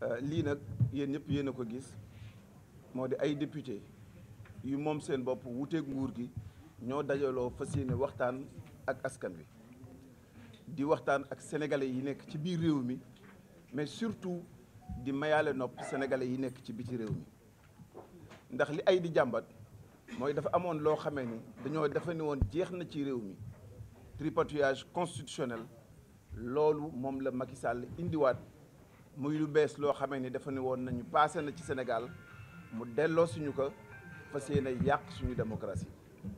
lii nag yéen ñëpp yéen a ko gis moo di ay député yu moom seen bopp wuteeg nguur gi ñoo dajaloo fas yéene waxtaan ak askan wi di waxtaan ak sénégalais yi nekk ci biir réew mi mais surtout di mayaale nopp sénégalais yi nekk ci biti réew mi ndax li ay di jàmbat mooy dafa amoon loo xamee ni dañoo dafa ne woon jeex na ci réew mi tripatouillage constitutionnel loolu moom la Macky Sall indiwaat muy lu bees loo xamee ni dafa ne woon nañu passé na ci Sénégal mu delloo suñu ko fas yéene yàq suñu démocratie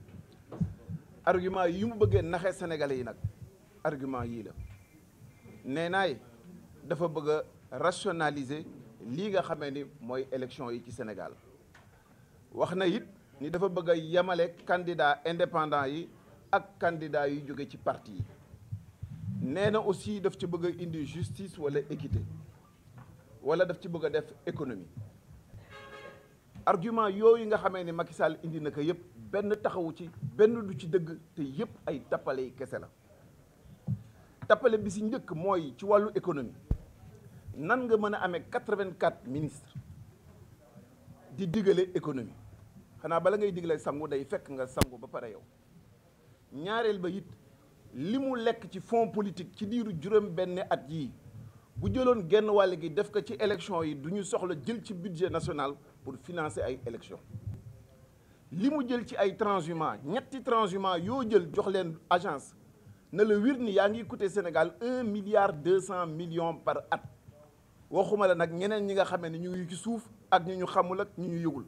argument yi mu bëggee naxee sénégalais yi nag argument yii la nee naay dafa bëgg a rationaliser lii nga xamee ni mooy élection yi ci Sénégal wax na it ni dafa bëgg a yemale candidat indépendant yi ak candidat yu jóge ci parti yi nee na aussi daf ci bëgg a indi justice wala équité wala daf ci bëgg a def économie argument yooyu nga xamee ni Macky Sall indi na ko yëpp benn taxawu ci benn du ci dëgg te yëpp ay tappale yi kese la tappale bi si njëkk mooy ci wàllu économie nan nga mën a amee quatre-vingt-quatre ministres di digale économie xanaa bala ngay digale sangu day fekk nga sangu ba pare yow ñaareel ba it li mu lekk ci fonds politique ci diiru juróom benn at yii bu jëloon genn wàll gi def ko ci élection yi du ñu soxla jël ci budget national pour financer ay élection li mu jël ci ay transhumants ñetti transhumants yoo jël jox leen agence na la wir ni yaa ngi coûter Sénégal un milliard deux cent millions par at waxuma la nag ñeneen ñi nga xamee ne ñu ngi ci suuf ak ñu ñu xamul ak ñu ñu yëgul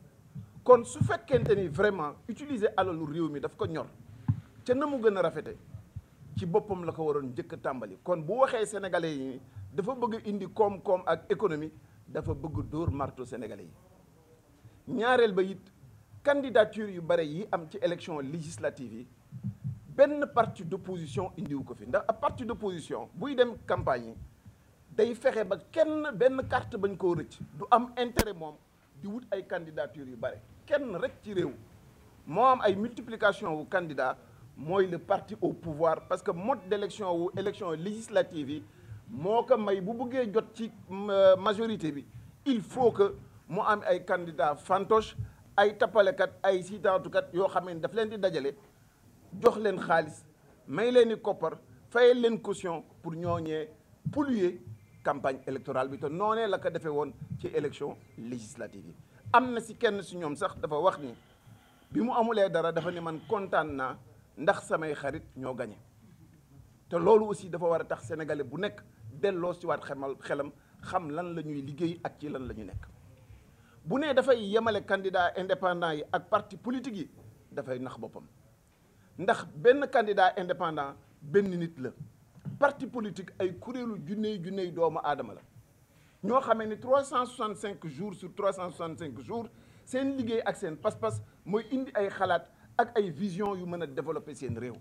kon su fekkente ni vraiment utiliser alalu réew mi daf ko ñor ca na mu gën a rafete ci boppam la ko waroon njëkk a tàmbali kon bu waxee sénégalais yi dafa bëgg indi koom-koom ak économie dafa bëgg dóor marto sénégalais yi ñaareel ba it candidature yu bare yi am ci élection législative yi benn parti d'opposition indiwu ko fi ndax ab parti d'opposition buy dem campagne yi day fexe ba kenn benn carte bañ koo rëcc du am intérêt moom di wut ay candidature yu bare kenn rek ci réew moo am ay multiplication wu candidat mooy le parti au pouvoir parce que mode d'élection wu élection législative yi moo ko may bu bëggee jot ci majorité bi il faut que mu am ay candidats fantoche ay tappalekat ay siitaatukat yoo xam ne daf leen di dajale jox leen xaalis may leen i koppar fayal leen caution pour ñooñee polluer campagne électorale bi te noonee la ko defee woon ci élection législative yi am na si kenn si ñoom sax dafa wax ni bi mu amulee dara dafa ne man kontaan naa ndax samay xarit ñoo gañe te loolu aussi dafa war a tax sénégalais bu nekk delloo si waat xemal xelam xam lan la ñuy liggéey ak ci lan la ñu nekk bu nee dafay yemale candidat indépendant yi ak parti politique yi dafay nax boppam ndax benn candidat indépendant benn nit la parti politique ay kuréelu junney junney doomu aadama la ñoo xamee ni 365 jours sur 365 jours seen liggéey ak seen pas-pas mooy indi ay xalaat ak ay vision yu mën a développer seen réew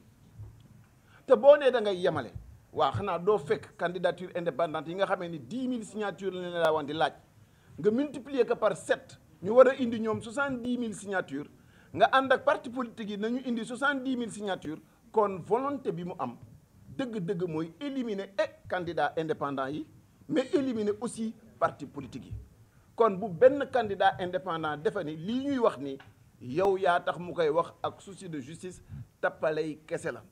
te boo nee da ngay yemale waaw xanaa doo fekk candidature indépendante yi nga xamee ni 10 000 signatures la ne laa wan di laaj nga multiplier ko par 7 ñu war a indi ñoom 70 000 signatures nga ànd ak parti politique yi nañu indi 70 000 signatures kon volonté bi mu am dëgg-dëgg mooy éliminer et candidat indépendant yi mais éliminer aussi parti politique yi kon bu benn candidat indépendant defe ni lii ñuy wax ni yow yaa tax mu koy wax ak souci de justice tappalay kese la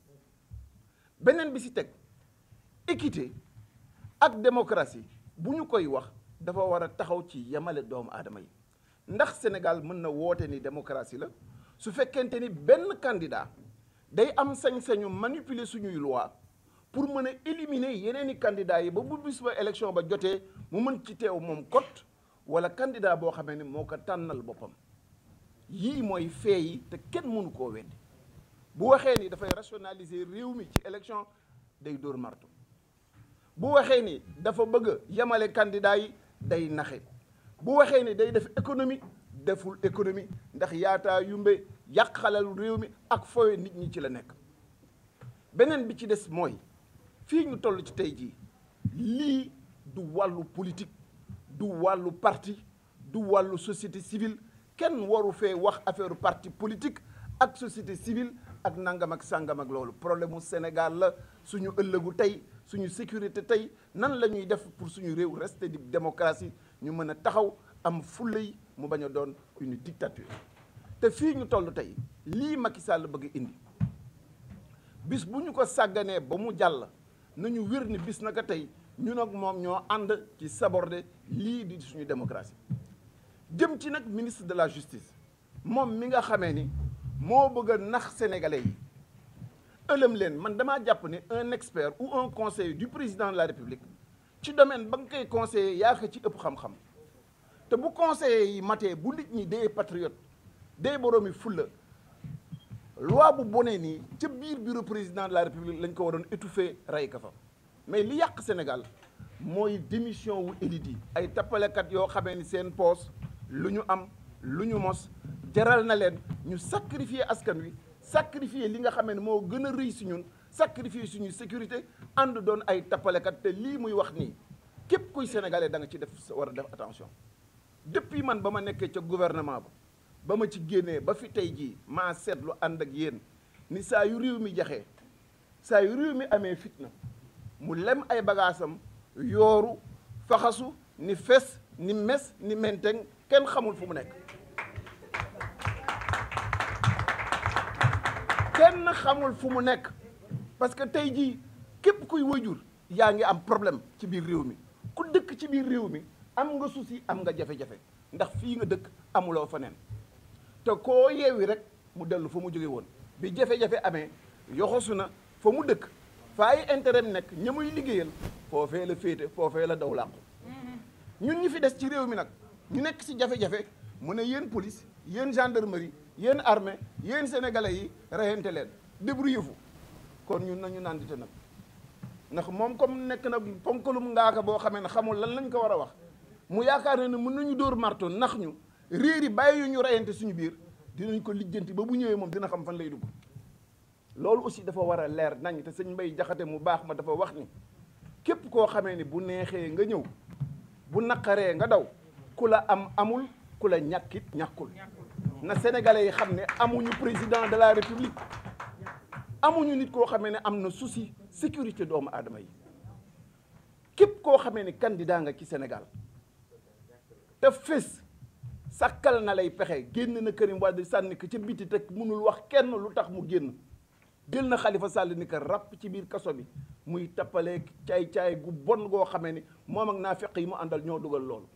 beneen bi ci teg équité ak démocratie bu ñu koy wax dafa war a taxaw ci yemale doomu aadama yi ndax Sénégal mën na woote ni démocratie la su fekkente ni benn candidat day am sañ-sañu manipuler suñuy loi pour mën a éliminer yeneen i candidats yi ba bu bis ba élection ba jotee mu mën ci teew moom kot wala candidat boo xamee ni moo ko tànnal boppam yii mooy fee yi te kenn mënu koo weddi bu waxee ni dafay rationaliser réew mi ci élection day dóor marto bu waxee ni dafa bëgg a yemale candidat yi day naxe bu waxee ni day def économie deful économie ndax yaataa yumbe yàq xalal réew mi ak foowe nit ñi ci la nekk beneen bi ci des mooy fii ñu toll ci tey jii lii du wàllu politique du wàllu parti du wàllu société civile kenn waru fee wax affaire parti politique ak société civile ak nangam ak sàngam ak loolu problème mu Sénégal la suñu ëllëgu tey suñu sécurité tey nan la ñuy def pour suñu réew rester di démocratie ñu mën a taxaw am fulla yi mu bañ a doon une dictature te fii ñu toll tey lii Macky Sall bëgg indi bis bu ñu ko sàgganee ba mu jàll nañu wér ni bis naka tey ñun ak moom ñoo ànd ci saborder lii di suñu démocratie jëm ci nag ministre de la justice moom mi nga xamee ni moo bëgg a nax sénégalais yi ëlëm leen man damaa jàpp ni un expert ou un conseiller du président de la république ci domaine ba nga koy conseiller yaa ko ci ëpp xam-xam te bu conseiller yi matee bu nit ñi dee patriote dee boroomi fulla loi bu bonee nii ca biir bureau président de la république lañ ko waroon étouffer rey ka fa mais li yàq Sénégal mooy démission wu élite yi ay tappalekat yoo xamee ni seen poos lu ñu am lu ñu mos jaral na leen ñu sacrifier askan wi sacrifier li nga xamee ne moo gën a rëy si ñun sacrifier suñuy sécurité ànd doon ay tappalekat te lii muy wax nii képp kuy sénégalais da nga ci def war a def attention depuis man ba ma nekkee ca gouvernement ba ba ma ci génnee ba fi tey jii maa seetlu ànd ak yéen ni saa yu réew mi jaxee saa yu réew mi amee fitna mu lem ay bagaasam yooru faxasu ni fes ni mes ni menteng kenn xamul fu mu nekk kenn xamul fu mu nekk parce que tey jii képp kuy wajur yaa ngi am problème ci biir réew mi ku dëkk ci biir réew mi am nga souci am nga jafe-jafe ndax fii nga dëkk amuloo fa neen te koo yeewi rek mu dellu fa mu jóge woon bi jafe-jafe amee yoxosu na fa mu dëkk fa ay intérêt nekk ña muy liggéeyal foofee la féete foofee la daw làqu ñun ñi fi des ci réew mi nag ñu nekk ci jafe-jafe mu ne yéen police yéen gendarmerie yéen armée yéen sénégalais yi reyante leen débrouillez-vous kon ñun nañu nandite nag ndax moom comme nekk na ponkalum ngaaka boo xamee ne xamul lan lañ ko war a wax mu yaakaar ne ne mën nañu dóor marto nax ñu réer yi bàyyi yu ñu reyante suñu biir dinañ ko lijjanti ba bu ñëwee moom dina xam fan lay dugg loolu aussi dafa war a leer nañ te sëñ Mbay Jaxate mu baax ma dafa wax ni képp koo xamee ni bu neexee nga ñëw bu naqaree nga daw ku la am amul ku la ñàkkit ñàkkul na sénégalais yi xam ne amuñu président de la république amuñu nit koo xamee ne am na souci sécurité doomu aadama yi képp koo xamee ni candidat nga ci Sénégal te fés sàkkal na lay pexe génn na Karim Wade sànni ko ca biti te mënul wax kenn lu tax mu génn jël na Khalifa Sall ni ko ràpp ci biir kaso bi muy tappalee caay-caay gu bon goo xamee ni moom ak naafeq yi mu àndal ñoo dugal loolu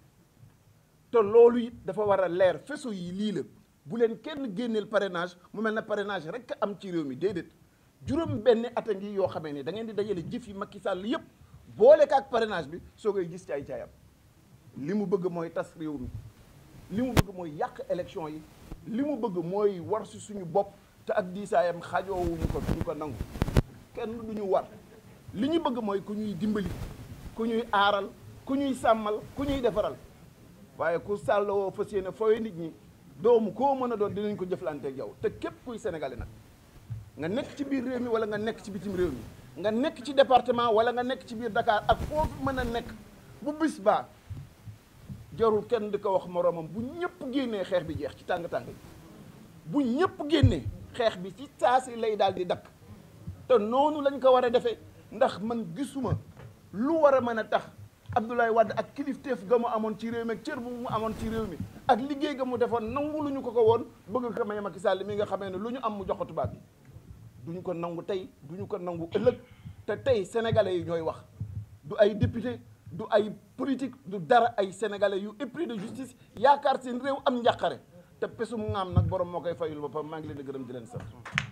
te loolu it dafa war a leer feso yi lii la bu leen kenn génneel parrainage mu mel na parrainage rek am ci réew mi déedéet juróom benn at a ngi yoo xamee ni da ngeen di dajale jëf yi Macky Sall yëpp boole ko ak parrainage bi soo koy gis caay-caayam li mu bëgg mooy tas réew mi li mu bëgg mooy yàq élection yi li mu bëgg mooy war si suñu bopp te ak diisaayam xajoowuñu ko duñu ko nangu kenn du ñu war li ñu bëgg mooy ku ñuy dimbali ku ñuy aaral ku ñuy sàmmal ku ñuy defaral waaye ku sàllawoo fas yéene fooy nit ñi doomu koo mën a doon dinañ ko jëflanteeg yow te képp kuy sénégalais nag nga nekk ci biir réew mi wala nga nekk ci bitim réew mi nga nekk ci département wala nga nekk ci biir Dakar ak foofu mën a nekk bu bis baa jarul kenn di ko wax moroomam bu ñëpp génnee xeex bi jeex ci tàng-tàng yi bu ñëpp génnee xeex bi ci saasi lay daal di dakk te noonu lañ ko war a defee ndax man gisuma lu war a mën a tax Abdoulaye Wade ak kilifteef ga mu amoon ci réew mi ak cër bu mu amoon ci réew mi ak liggéey ga mu defoon nangu lu ñu ko ko woon bëgg ko may Macky Sall mi nga xamee ne lu ñu am mu jox ko tubaab bi duñu ko nangu tey duñu ko nangu ëllëg te tey sénégalais yi ñooy wax du ay député du ay politique du dara ay sénégalais yu épris de justice yaakaar seen réew am njàqare te pesum ngaam nag borom moo koy fayul boppam maa ngi leen di gërëm di leen sant